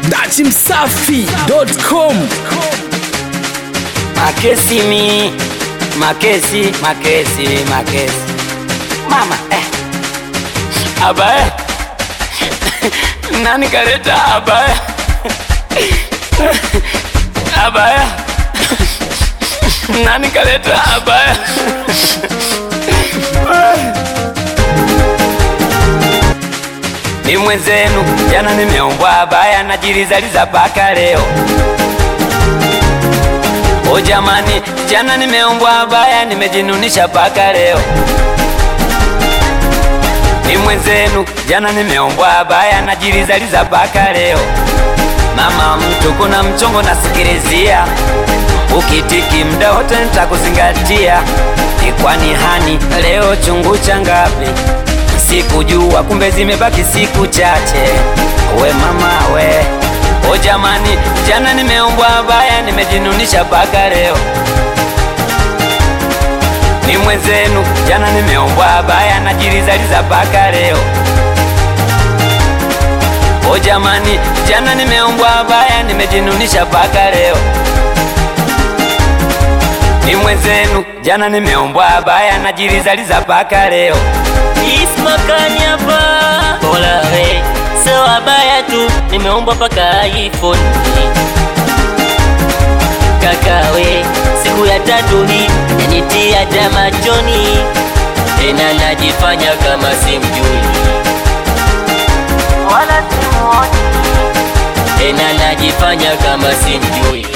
dachimsafi.com Makesi mi makesi makesi makesi mama eh. Abaya nani kaleta abaya abaya nani kaleta abaya ni mwenzenu jana nimeombwa abaya najilizaliza paka leo O jamani, jana nimeombwa abaya, nimejinunisha paka leo. Ni mwenzenu, jana nimeombwa abaya, najilizaliza paka leo. Mama mtu, kuna mchongo nasikilizia, ukitiki mda wote nitakuzingatia. Ni kwani hani leo chungu cha ngapi? Sikujua kumbe zimebaki siku chache. We mama we O jamani, jana nimeombwa abaya, nimejinunisha paka leo. Ni mwenzenu, jana nimeombwa abaya, najilizaliza paka leo. O jamani, jana nimeombwa abaya, nimejinunisha paka leo. Ni mwenzenu, jana nimeombwa abaya, najilizaliza paka leo. Ismakani hapa Bola we Sio abaya tu Nimeomba paka iPhone Kaka we Siku ya tatu hii Yanitia hata machoni Tena najifanya kama simjui Wala simuoni Tena najifanya kama simjui